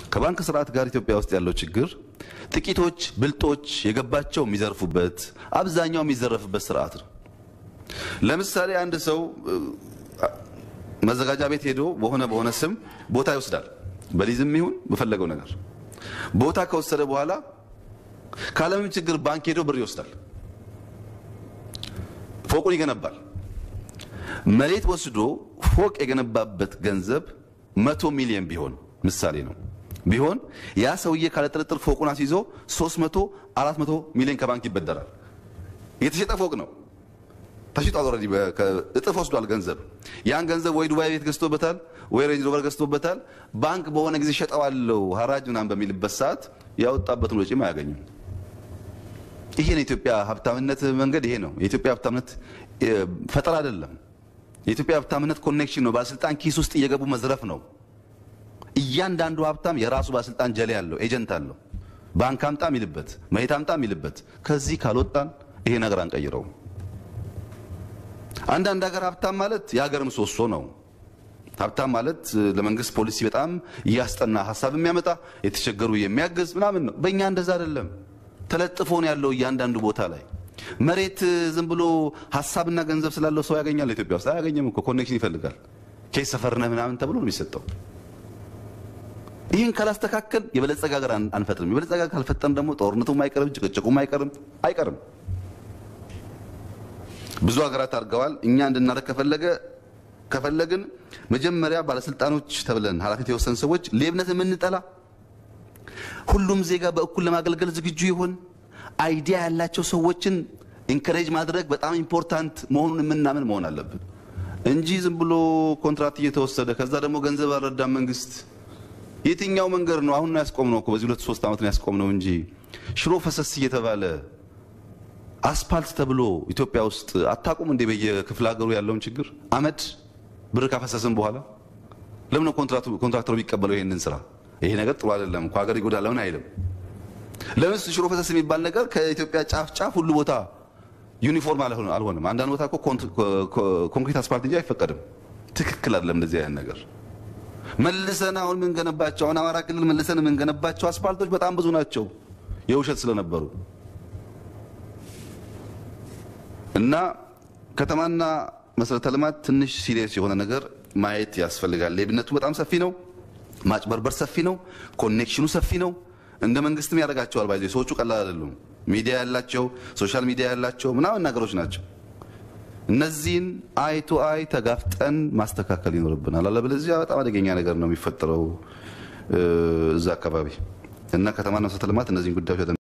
ከባንክ ስርዓት ጋር ኢትዮጵያ ውስጥ ያለው ችግር ጥቂቶች ብልጦች የገባቸው የሚዘርፉበት አብዛኛው የሚዘረፍበት ስርዓት ነው። ለምሳሌ አንድ ሰው መዘጋጃ ቤት ሄዶ በሆነ በሆነ ስም ቦታ ይወስዳል። በሊዝም ይሁን በፈለገው ነገር ቦታ ከወሰደ በኋላ ካለምንም ችግር ባንክ ሄዶ ብር ይወስዳል። ፎቁን ይገነባል። መሬት ወስዶ ፎቅ የገነባበት ገንዘብ መቶ ሚሊዮን ቢሆን ምሳሌ ነው ቢሆን ያ ሰውዬ ካለ ጥርጥር ፎቁን አስይዞ 300 400 ሚሊዮን ከባንክ ይበደራል። የተሸጠ ፎቅ ነው ተሽጧል። ኦልሬዲ እጥፍ ወስዷል ገንዘብ። ያን ገንዘብ ወይ ዱባይ ቤት ገዝቶበታል፣ ወይ ሬንጅ ሮቨር ገዝቶበታል። ባንክ በሆነ ጊዜ ሸጠዋለው ሀራጅ ምናምን በሚልበት ሰዓት ያወጣበትን ወጪም አያገኝም። ይሄ ነው የኢትዮጵያ ሀብታምነት መንገድ። ይሄ ነው የኢትዮጵያ ሀብታምነት ፈጠራ አይደለም። የኢትዮጵያ ሀብታምነት ኮኔክሽን ነው። ባለስልጣን ኪስ ውስጥ እየገቡ መዝረፍ ነው። እያንዳንዱ ሀብታም የራሱ ባለስልጣን ጀሌ አለው፣ ኤጀንት አለው። ባንክ አምጣ የሚልበት መሬት አምጣ የሚልበት። ከዚህ ካልወጣን ይሄ ነገር አንቀይረውም። አንዳንድ ሀገር ሀብታም ማለት የሀገር ምሰሶ ነው። ሀብታም ማለት ለመንግስት ፖሊሲ በጣም እያስጠና ሀሳብ የሚያመጣ የተቸገሩ የሚያግዝ ምናምን ነው። በእኛ እንደዛ አይደለም። ተለጥፎ ነው ያለው እያንዳንዱ ቦታ ላይ መሬት ዝም ብሎ ሀሳብና ገንዘብ ስላለው ሰው ያገኛል። ኢትዮጵያ ውስጥ አያገኝም እኮ ኮኔክሽን ይፈልጋል። ኬስ ሰፈርነህ ምናምን ተብሎ ነው የሚሰጠው። ይህን ካላስተካከል የበለጸገ ሀገር አንፈጥርም። የበለጸገ ሀገር ካልፈጠርን ደግሞ ጦርነቱም አይቀርም፣ ጭቅጭቁም አይቀርም አይቀርም። ብዙ ሀገራት አድርገዋል። እኛ እንድናደርግ ከፈለገ ከፈለግን መጀመሪያ ባለስልጣኖች ተብለን ኃላፊነት የወሰን ሰዎች ሌብነት የምንጠላ ሁሉም ዜጋ በእኩል ለማገልገል ዝግጁ ይሆን አይዲያ ያላቸው ሰዎችን ኢንከሬጅ ማድረግ በጣም ኢምፖርታንት መሆኑን የምናምን መሆን አለብን እንጂ ዝም ብሎ ኮንትራት እየተወሰደ ከዛ ደግሞ ገንዘብ አልረዳም መንግስት። የትኛው መንገድ ነው? አሁን ነው ያስቆምነው እኮ በዚህ ሁለት ሶስት ዓመት ነው ያስቆምነው እንጂ ሽሮ ፈሰስ እየተባለ አስፓልት ተብሎ ኢትዮጵያ ውስጥ አታቁም እንዴ? በየክፍለ ሀገሩ ያለውን ችግር አመድ ብር ካፈሰስን በኋላ ለምን ነው ኮንትራክተሩ የሚቀበለው ይሄንን ስራ? ይሄ ነገር ጥሩ አይደለም እኮ ሀገር ይጎዳል ለምን አይልም? ለምስ ሽሮ ፈሰስ የሚባል ነገር ከኢትዮጵያ ጫፍ ጫፍ ሁሉ ቦታ ዩኒፎርም አልሆነም። አንዳንድ ቦታ እኮ ኮንክሪት አስፓልት እንጂ አይፈቀድም። ትክክል አይደለም እንደዚህ አይነት ነገር። መልሰን አሁን የምንገነባቸው አሁን አማራ ክልል መልሰን የምንገነባቸው አስፓልቶች በጣም ብዙ ናቸው የውሸት ስለነበሩ እና ከተማና መሰረተ ልማት ትንሽ ሲሪየስ የሆነ ነገር ማየት ያስፈልጋል። ሌብነቱ በጣም ሰፊ ነው። ማጭበርበር ሰፊ ነው። ኮኔክሽኑ ሰፊ ነው። እንደ መንግስትም ያደርጋቸዋል። ባይዘ ሰዎቹ ቀላል አይደሉም። ሚዲያ ያላቸው ሶሻል ሚዲያ ያላቸው ምናምን ነገሮች ናቸው። እነዚህን አይ ቱ አይ ተጋፍጠን ማስተካከል ይኖርብናል። አለበለዚያ በጣም አደገኛ ነገር ነው የሚፈጠረው እዛ አካባቢ እና ከተማና መሰረተ ልማት እነዚህን ጉዳዮች